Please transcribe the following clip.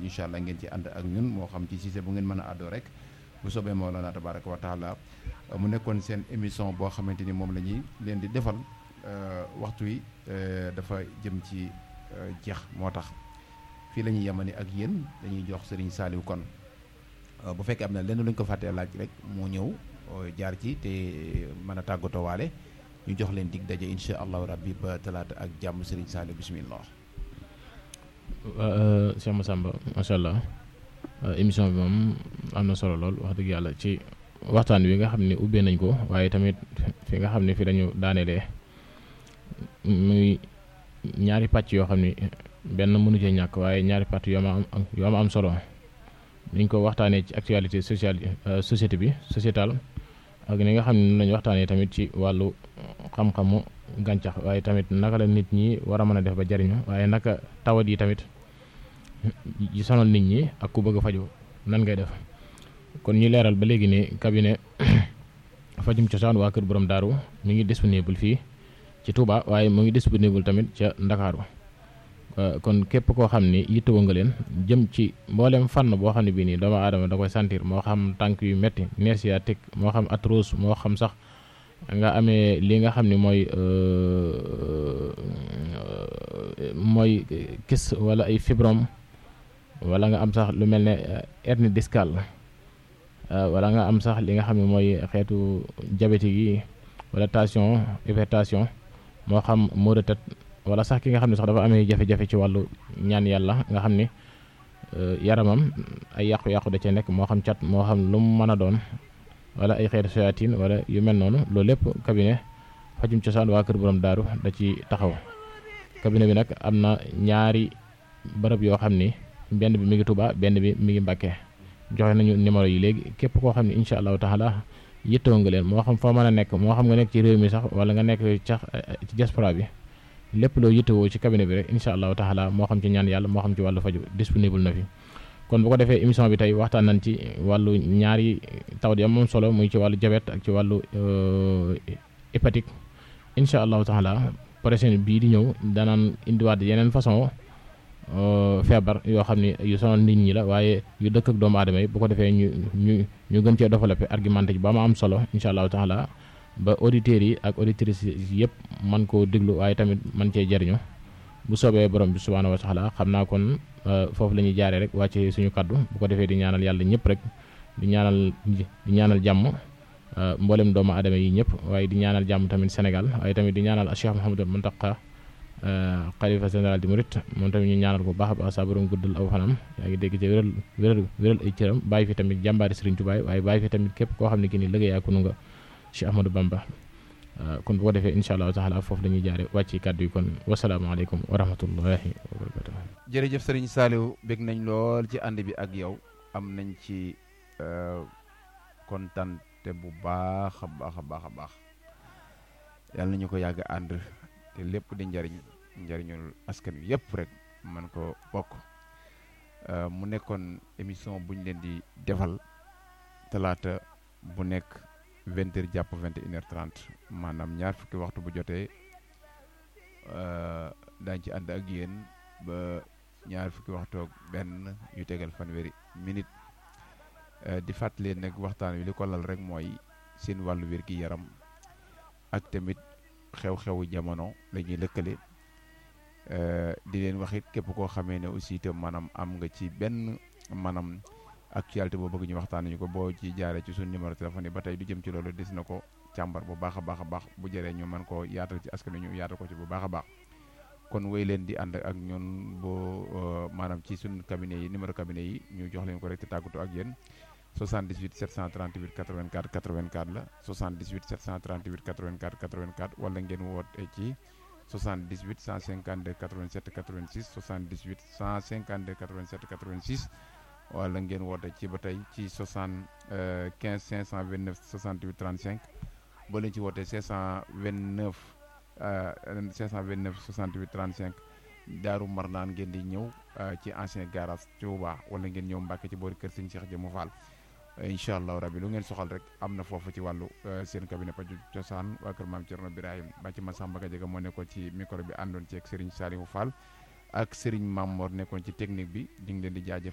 incha allah ngeen ci ànd ak ñun moo xam ci Cissé bu ngeen mën a àddoo rek bu soobee Mawlana tabaraka wa taala mu nekkoon seen émission boo xamante ni moom la ñuy leen di defal waxtu wi dafa jëm ci jeex moo tax fii la ñuy yemani ak yéen dañuy jox Serigne Saliou kon bu fekkee am na lenn lu ñu ko fàttee laaj rek mu ñëw jaar ci te mën a tàggatoo waale ñu jox leen dig daje incha allahu rabbi ba talaata ak jàmm Serigne Saliou bismillah. waa Cheikh Massamba macha allah émission bi moom am na solo lool wax dëgg yàlla ci waxtaan wi nga xam ne ubbee nañ ko waaye tamit fi nga xam ne fi dañu daanelee muy ñaari pàcc yoo xam ni benn mënu cee ñàkk waaye ñaari pàcc yoo ma am yoo ma am solo niñ ko waxtaanee ci actualité sociale société bi sociétale ak ni nga xam ne lañu waxtaanee tamit ci wàllu xam-xamu gàncax waaye tamit naka la nit ñi war a mën a def ba jariñu waaye naka tawat yi tamit yi sonal nit ñi ak ku bëgg a faju nan ngay def kon ñu leeral ba léegi ne cabinet fajum cosaan waa kër borom daaru mi ngi disponible fii ci Touba waaye mu ngi disponible tamit ca Ndakaaru kon képp koo xam ni yittewoo nga leen jëm ci mboolem fànn boo xam ne bii nii doomu aadama da koy sentir moo xam tànk yu metti nerf sciatique moo xam arthrose moo xam sax nga amee li nga xam ne mooy mooy kis wala ay fibrome wala nga am sax lu mel ne hernie discale wala nga am sax li nga xam ne mooy xeetu diabétique yi wala tension hypertension moo xam maux de tête wala sax ki nga xam ne sax dafa amee jafe-jafe ci wàllu ñaan yàlla nga xam ni yaramam ay yàqu-yàqu da cee nekk moo xam cat moo xam lu mu mën a doon wala ay xeetu soyatin wala yu mel noonu loolu lépp cabinet fajum cosaan waa kër borom daaru da ci taxaw cabinet bi nag am na ñaari bërëb yoo xam ni benn bi mi ngi Touba benn bi mi ngi Mbàkke joxe nañu numéro yi léegi képp koo xam ne incha allahu taala yittewoo nga leen moo xam foo mën a nekk moo xam nga nekk ci réew mi sax wala nga nekk sax ci diaspora bi lépp loo yittewoo ci cabinet bi rek incha allahu taala moo xam ci ñaan yàlla moo xam ci wàllu faju disponible na fi kon bu ko defee émission bi tey waxtaan nañ ci wàllu ñaari tawat yi moom solo muy ci wàllu diabète ak ci wàllu hépatique incha allahu taala prochaine bii di ñëw danaan indiwaat yeneen façon feebar yoo xam ne yu sonal nit ñi la waaye yu dëkk ak doomu aadama yi bu ko defee ñu ñu ñu gën cee développé argumenté ci ba ma am solo incha allahu taala ba auditeurs yi ak auditrices yi yëpp man koo déglu waaye tamit man cee jariñu bu soobee borom bi subhaanahu wa taala xam naa kon foofu la ñuy jaaree rek wàcce suñu kaddu bu ko defee di ñaanal yàlla ñëpp rek di ñaanal di ñaanal jàmm mboolem doomu aadama yi ñëpp waaye di ñaanal jàmm tamit Sénégal waaye tamit di ñaanal Cheikh Mouhamadou Mountakha xalifa général di murit moom tamit ñu ñaanal ko baax a baax saa borom guddal aw fanam yaa ngi dégg ci wéral wéral wéral ay cëram bàyyi fi tamit jàmbaari Serigne Touba waaye bàyyi fi tamit képp koo xam ne ki ni liggéey ak nga Cheikh Ahmadou Bamba kon bu ko defee incha allahu taala foofu la ñuy jaare wàcc kàddu yi kon wasalaamaaleykum wa rahmatullahi wa barakatuh jërëjëf Serigne Saliou bég nañ lool ci ànd bi ak yow am nañ ci kontante bu baax a baax a baax a baax yàlla nañu ko yàgg ànd te lépp di njariñ njariñul askan wi yëpp rek man ko bokk mu nekkoon émission bu ñu leen di defal talaata bu nekk vingt heures jàpp vingt et une heure trente maanaam ñaar fukki waxtu bu jotee daañ ci ànd ak yéen ba ñaar fukki waxtu ak benn yu tegal fanweeri minute di fàttali nag waxtaan wi li ko lal rek mooy seen wàllu wér gi yaram ak tamit xew-xewu jamono la ñuy lëkkale di leen wax it képp koo xamee ne aussi itam maanaam am nga ci benn maanaam actualité boo bëgg ñu waxtaan ñu ko boo ci jaaree ci suñu numéro téléphone yi ba tey du jëm ci loolu des na ko càmbar bu baax a baax a baax bu jëree ñu mën koo yaatal ci askan ñu yaatal ko ci bu baax a baax kon wéy leen di ànd ak ñun boo maanaam ci suñu cabinet yi numéro cabinet yi ñu jox leen ko rek te tàggatoo ak yéen 78 738 84 84 la 78 738 84 84 wala ngeen woote ci 78 152 87 86 78 152 87 86 wala ngeen woote ci ba tey ci 75 529 68 35 boo leen ci wootee 529 529 68 35 Daaru Marnaan ngeen di ñëw ci ancien garage Touba wala ngeen ñëw Mbàkke ci boori kër Sëñ Cheikh Jëmu Fall incha allahu rabbi lu ngeen soxal rek am na foofu ci wàllu seen cabinet paju cosaan waa kër maam Cerno Birahim ba ci Massamba Gadiaga moo nekkoon ci micro bi àndoon ci ak Serigne Saliou Fall ak Serigne Mamor nekkoon ci technique bi ñu ngi leen di jaajëf